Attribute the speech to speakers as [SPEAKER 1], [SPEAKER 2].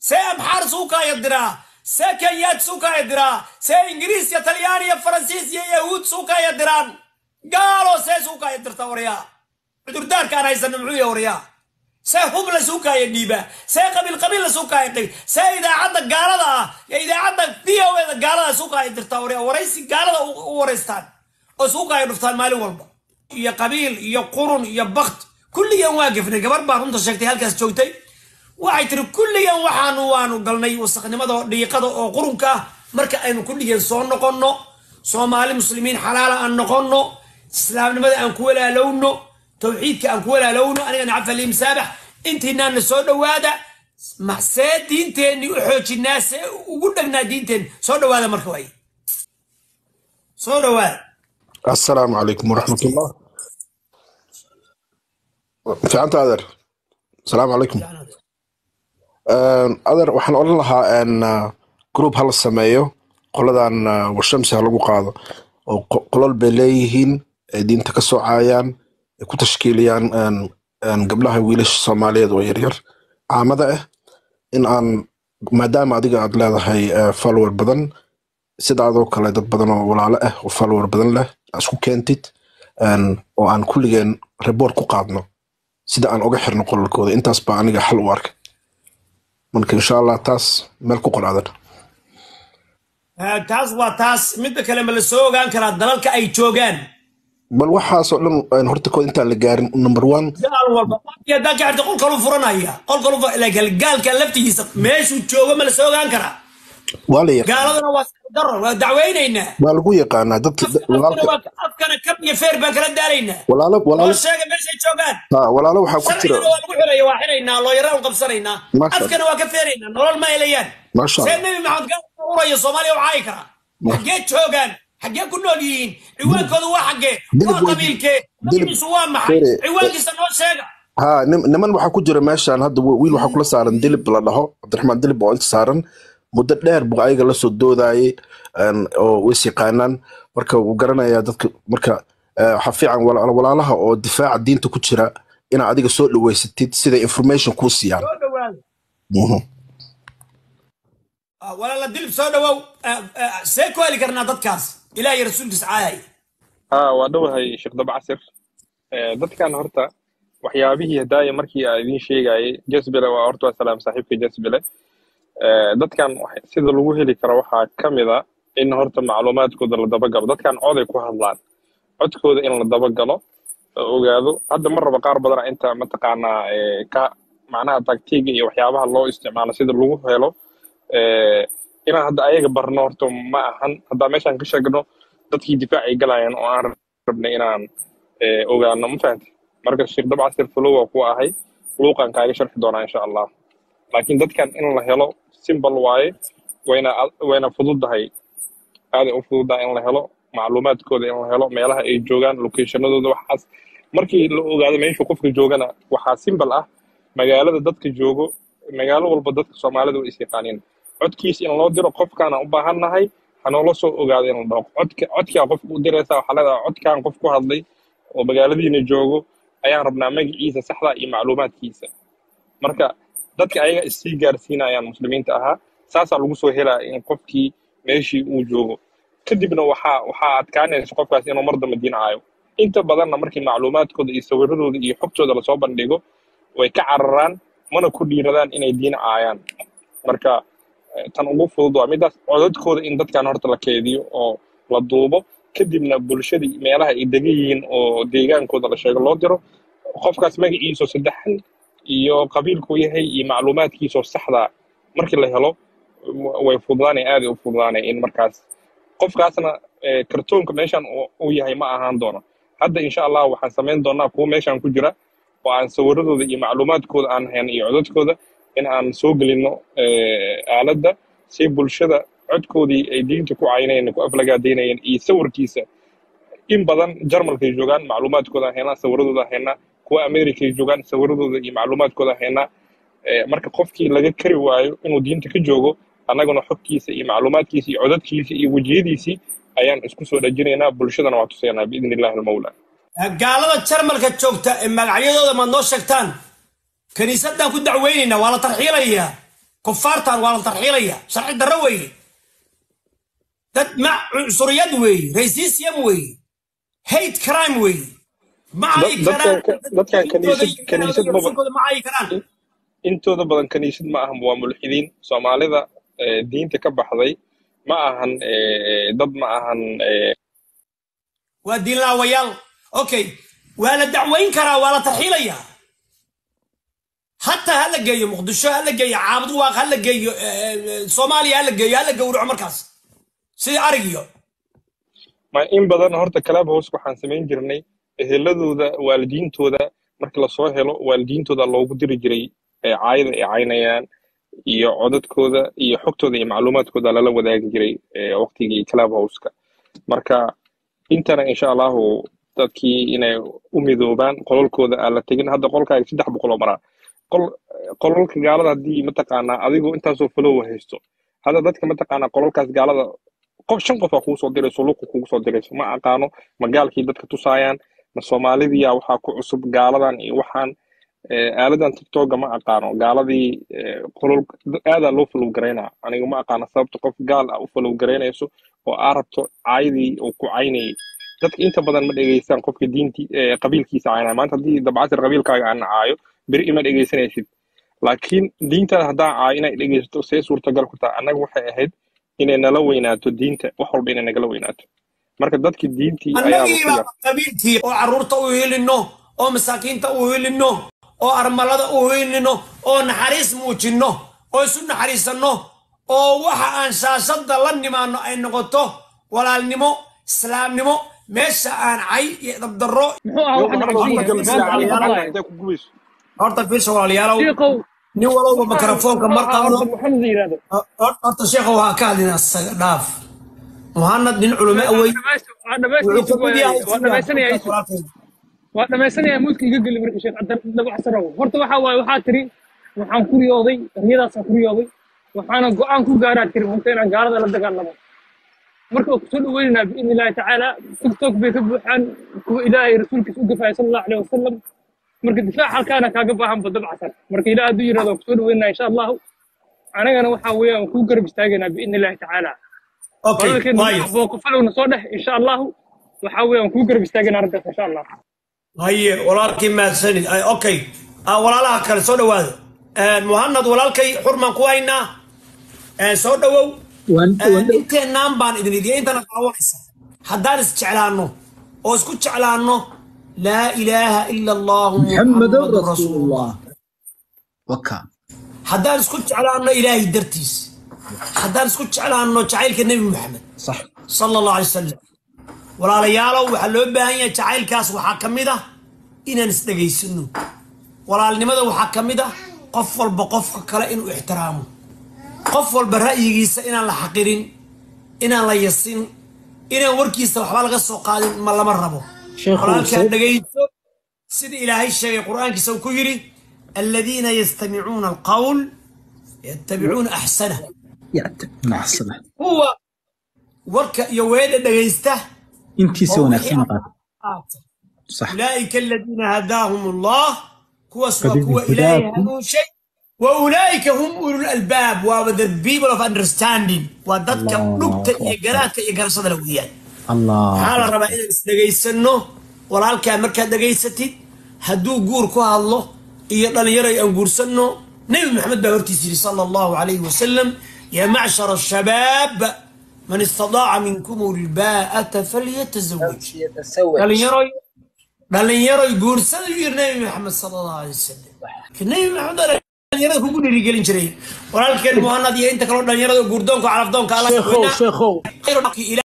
[SPEAKER 1] see amxaar suukaaya diraa see kenyaad suukaaya diraa see ingiriis iyo talyaani iyo faransiis iyo yahuud suukaaya diraan gaalo see suukaaya dirta waryaa cudurdaarkaan haysana muxuu yahay waryaa see hub la suukaaya dhiibaa see qabiil qabiil la suukaaya dhig see idaacadda gaalada ah iyo idaacadda v o eda gaalada suukaaya dirtaa waryaa waraysi gaalada u waraystaan oo suukaaya dhuftaan maalin walba iyo qabiil iyo qurun iyo bakt kulligan waa gefnay gabar baa runta sheegtay halkaas joogtay waxay tiri kulligan waxaanu waanu galnay wasaqnimada oo dhiiqada oo qurunka ah marka aynu kulligeen soo noqonno soomaali muslimiin xalaala aan noqonno islaamnimada aan ku walaalowno tawxiidka aan ku walaalowno anigana cafali masaabax intiinaana soo dhowaada see diinteenni u xoojinaa see ugu dhagnaa diinteen soo dhowaada marka waay soo dhowaada
[SPEAKER 2] السلام عليكم ورحمة الله في عنت أدر السلام عليكم أدر waxaan odhan lahaa n group hala sameeyo qoladan washamsi ha lagu qaado oo qolol bay leeyihiin ay diinta ka soocayaan ay ku tashkiiliyaan gabdhaha wiilasha soomaaliyeed oo yaryar caamada ah in aan maadaama adiga aad leedahay follower badan sida adoo kale dad badan oo walaalo ah oo follower badan leh isku keentid oo aan kulligeen report ku qaadno sida aan uga xirno qolalkooda intaas baa aniga xal u arkay marka insha allah taas meel ku qor adan
[SPEAKER 1] taas waa taas midda kale ma la soo ogaan karaa dalalka ay joogaan
[SPEAKER 2] bal waxaasoo dhan horta kood intaan la gaarin number one
[SPEAKER 1] gaal walba haddaan ka xirta qolkalu furanaya qolkalu gaalka laftigiisa meeshuu joogo ma la soo ogaan karaa
[SPEAKER 2] waa la yaqaan
[SPEAKER 1] gaaladuna waa daro waa dacweynaynaa
[SPEAKER 2] waa lagu yaqaanaa dadka walaalka
[SPEAKER 1] afkana kab iyo feer baan kala daalaynaa
[SPEAKER 2] walaalo
[SPEAKER 1] loo
[SPEAKER 2] walaalo
[SPEAKER 1] sheega meeshay joogaan
[SPEAKER 2] ha walaalo waxaa ku jira
[SPEAKER 1] sharcigana waa lagu xiraya waa xiraynaa looyaraan u qabsanaynaa
[SPEAKER 2] Masha Allah.
[SPEAKER 1] afkana waa ka feeraynaa nolol ma helayaan
[SPEAKER 2] Masha
[SPEAKER 1] see
[SPEAKER 2] Allah.
[SPEAKER 1] nebi maxamed gaal u uraya soomaaliya u caayi karaa
[SPEAKER 2] Ma-
[SPEAKER 1] xaggee joogaan xaggee ku nool yihiin ciwaankoodu waa xaggee
[SPEAKER 2] Dilib
[SPEAKER 1] waa
[SPEAKER 2] way-
[SPEAKER 1] qabiilkee
[SPEAKER 2] dilib-
[SPEAKER 1] magaciisu waa maxay
[SPEAKER 2] Fere-
[SPEAKER 1] ciwaankiisa noo sheega
[SPEAKER 2] ha nim- niman waxaa ku jira meeshaan hadda wi- wiil waxaa kula saaran dilib la dhaho cabdiraxmaan dilib oo inta saaran muddo dheer buu ayaga lasoo doodayay een, oo ways yaqaanaan marka wuu garanayaa dadka marka eh, waxaa fiican wala- walaalaha oo difaaca diinta ku jira inaa adiga soo dhaweysatid sida information kuu siiyaan
[SPEAKER 1] soo dhawaada
[SPEAKER 2] Mhm.
[SPEAKER 1] Ah, walaala dilib soo dhawow Ah, ah, see ku heli karnaa dadkaas ilaah iyo rasuulkiisa caayaya
[SPEAKER 3] haa waa dhowahay sheekh daba casir Eh, dadkan horta waxyaabihii hadaaya markii aan idiin sheegayay jasbile waa horta waa salaam saaxiibka jasbile Eh, dadkan wax- sida lagu heli karo waxaa ka mid a in horta macluumaadkooda la dabagalo dadkan coday ku hadlaan codkooda in la dabagalo la ogaado hadda mar raba qaar badana inta mataqaanaa eh, ka macnaha taktiiga iyo waxyaabaha loo isticmaalo sida lagu helo eh, inaan hadda ayaga barno horta ma ahan haddaa meeshaan ka sheegno dadkii difaacay galayaan oo aan rabnay inaan eh, ogaano ma fahamti marka sheekh dabcasir fulow waa ku ahay luuqan kaaga sharxi doonaa insha allah laakiin dadkan in la helo simbal waaye wayna wayna fududahay aaday u fududahay in la helo macluumaadkooda in la helo meelaha ay joogaan locationadooda waxaas markii la ogaado meesha qofka joogana waxaa simbal ah magaalada dadka joogo magaalo walba dadka soomaalida way is yaqaaniin codkiis in loo diro qofkaana u baahannahay hanoola soo ogaado in la dhaho codka codkaa qofka u diraysa waxaa leedahay codkan qof ku hadlay oo magaaladiina joogo ayaan rabnaa magaciisa saxda iyo macluumaadkiisa marka dadka ayaga issii gaarsiinayaan muslimiinta ahaa saasaa lagu soo helaya in qofkii meeshii uu joogo kadibna waxaa waxaa adkaanaysa qofkaas inuu mar dambe diincayo inta badanna markii macluumaadkooda iyo sawiradooda iyo xogtooda lasoo bandhigo way ka cararaan mana ku dhiiradaan inay diin caayaan marka eh, tan ugu fudud waa midaas codadkooda in dadkan horta la keediyo oo la duubo kadibna bulshadii meelaha ay degan yihiin oo deegaankooda la sheego loo diro qofkaas magaciisoo saddexan iyo qabiilku yahay iyo macluumaadkiisoo saxda markii la helo w- way fududaanay aaday u fududaanay in markaas qofkaasna eh, kartoonka meeshan uu- uu yahay ma ahaan doono hadda insha allah waxaan samayn doonaa kuwa meeshan ku jira oo aan sawiradooda iyo macluumaadkooda aan hayn iyo codadkooda in aan soo gelino eh, aaladda si bulshada codkoodii ay diinta ku caynayeen ku aflagaadaynayeen iyo sawirkiisa in badan jarmalkay joogaan macluumaadkooda haynaa sawiradooda haynaa kuwa amerikay joogaan sawiradooda iyo macluumaadkooda haynaa Eh, marka qofkii laga kari waayo inuu diinta ka joogo annaguna xogtiisa iyo macluumaadkiisa iyo codadkiisa iyo wejiyadiisii ayaan isku soo dhajinaynaa bulshadana waa tusaynaa biidni illahi almawla
[SPEAKER 1] gaalada jarmalka joogta ee magacyadooda maad noo sheegtaan kiniisadaan ku dacweynaynaa waa la tarxiilayaa kufaartan waa la tarxiilaya sharci darro weeye dad ma cunsuriyad weeye racism weeye hate crime weeye ma ay
[SPEAKER 3] Dad- dadkan
[SPEAKER 1] karaan
[SPEAKER 3] ka- dadkan kaniisad kaniisad maba
[SPEAKER 1] rasuulkooda ma ay karaan
[SPEAKER 3] intooda badan kaniisad ma ahan waa mulxidiin soomaalida eh, diinta ka baxday ma ahan eh, dad ma ahan eh,
[SPEAKER 1] waa diin laawayaal okay waa la dacwayn karaa waa la tarxiilayaa hataa ha la geeyo muqdisho ha la geeyo caabud waaq ha la geeyo eh, eh, soomaaliya ha la geeyo ha la gowraco markaas sidii arigiyo
[SPEAKER 3] ma in badan horta club house waxaan samayn jirnay eheladooda waalidiintooda marka lasoo helo waalidiintooda loogu diri jiray ee caayada ay caynayaan iyo codadkooda iyo xogtooda iyo macluumaadkooda lala wadaagi jiray ee waqtigii club houseka marka intana insha allahu dadkii inay u midoobaan qololkooda aan la tegin hadda qolkaaga saddex boqol oo maraa qol qololka gaalada haddii mataqaanaa adigoo intaasoo falowa haysto hadda dadka mataqaanaa qololkaas gaalada qof shan qof aa kugu soo dirayso luqu kugu soo dirayso ma aqaano ma gaalkii dadka tusaayaan ma soomaalidiya waxaa ku cusub gaaladan iyo waxaan eh, aaladan tiktoka ma aqaano gaaladii eh, qolol aadaa loo falow garaynaa aniga ma aqaano sababta qof gaal ah u falow garaynayso oo aa rabto caayadii uu ku caynayay dadka inta badan ma dhegeystaan qofka diinti eh, qabiilkiisa caynaya maanta haddii dabcasir qabiilkaaga aan caayo beri ima dhegeysanaysid laakiin diintaada haddaan caayo inay dhegeysato see suurtagal ku tahay annaga waxay ahayd inay nala weynaato diinta wax walba inay nagala weynaato marka dadkii diintii ayaa
[SPEAKER 1] annagiiba
[SPEAKER 3] wasiya
[SPEAKER 1] qabiilkii oo carruurta u hilino oo masaakiinta u hilino oo armalada u hilino oo naxariis muujinno oo isu naxariisanno oo waxa aan shaashadda la nimaano ay noqoto walaalnimo islaamnimo meesha aan cay iyo dabdarro
[SPEAKER 4] muxuu ahaa wax nabadgelya maanta aan hadlayo
[SPEAKER 3] intay ku gubayso
[SPEAKER 1] horta fiirsha walaalayaalow
[SPEAKER 4] shiikow
[SPEAKER 1] nin walowba mikrofoonka mar qaadno
[SPEAKER 4] horta maxamed la yidhahdo
[SPEAKER 1] horta sheekha waxaa ka hadlinaa isaga dhaaf muhanad nin culamo awey
[SPEAKER 4] waa dhamaystiraysa
[SPEAKER 1] wuxuu ka mid yahay
[SPEAKER 4] waa dhamaysanaya isu waa dhamaysanaya muudka iga geli marka sheekh dabacsarow horta waxa waaye waxaa tiri waxaan ku riyooday riyadaasaan ku riyooday waxaana go-aan ku gaaraa tiri runta inaan gaalada la dagaalamo marka waa kusoo dhaweynaynaa biidni illaahi tacaala tiktok bay ka buuxaan kuwa ilaahay rasuulkiisa u gafaya sala allahu aleyh wasalam marka difaac halkaana kaaga baahan ba dabcasar marka ilaah hadduu yidhahdo waa kusoo dhaweynaa insha allahu anagana waxa weeyaan waan kuu garab istaagaynaa biidni illaahi tacaala
[SPEAKER 1] okay
[SPEAKER 4] walaalkeena
[SPEAKER 1] waayo
[SPEAKER 4] bookafalowna soo dheh insha allahu waxa weeyaan waan kuu garab istaagaynaa arrintaas insha allah
[SPEAKER 1] haye walaalkii mahadsanid Ay, okay Ah, walaalaha kale soo dhawaada Eh, muhanad walaalkay xurmaan ku haynaa Eh, soo dhawow Eh, inteenaan baan idin idiya intana daawanaysa haddaan isjeclaanno oo isku jeclaanno laa ilaaha ila allahu
[SPEAKER 5] محمد
[SPEAKER 1] muhammadun
[SPEAKER 5] رسول
[SPEAKER 1] rasuulullah
[SPEAKER 5] الله وكا
[SPEAKER 1] haddaan isku jeclaanno ilaahay dartiis haddaan isku jeclaanno jacaylka nebi maxamed
[SPEAKER 5] صح
[SPEAKER 1] sala allahu alay wasalam walaalayaalow waxaa loo baahan yahay jacaylkaas waxaa ka mid ah inaan isdhegaysano walaalnimada waxaa ka mid ah qof walba qofka kale inuu ixtiraamo qof walba ra'yigiisa inaan la xaqirin inaan la yasin inaan warkiisa waxba laga soo qaadin ma lama rabo
[SPEAKER 5] Sheekhu,
[SPEAKER 1] walaalkaa
[SPEAKER 5] se-
[SPEAKER 1] dhegayso sida ilaahay sheegay qur-aankiisa uu ku yidhi aladiina yastamicuuna alqawl yattabicuuna axsanah
[SPEAKER 5] يعتب مع الصلاة
[SPEAKER 1] kuwa warka iyo weedha dhegaysta
[SPEAKER 5] انتي سوى نفسي نقاط
[SPEAKER 1] qaata
[SPEAKER 5] صح
[SPEAKER 1] أولئك الذين هداهم الله كوس وكوا
[SPEAKER 5] فبهداكم.
[SPEAKER 1] إلهي هدون شيء وأولئك هم أولو الألباب و the people of understanding وددك
[SPEAKER 5] الله
[SPEAKER 1] نكتة
[SPEAKER 5] أكبر.
[SPEAKER 1] إيقاراتك إيقار صدر ويان
[SPEAKER 5] الله
[SPEAKER 1] حال الربا إذا إسدقيسنو ولالك مركا دقيستي هدو قور كوها الله إيقان يري أن قرسنو نبي محمد بهورتي صلى الله عليه وسلم يا معشر الشباب من استطاع منكم الباءة فليتزوج dhalinyaro dhalinyaro guursada u yiri nabi maxamed sala allahu alay wasalam ka nabi maxamed aa dhalinyarada kugu dhiirigelin jiray walaalkeen muhanad iyo inta kaloo dhalinyarada guurdoonka calafdoonka alla
[SPEAKER 5] شيخو شيخو
[SPEAKER 1] khayru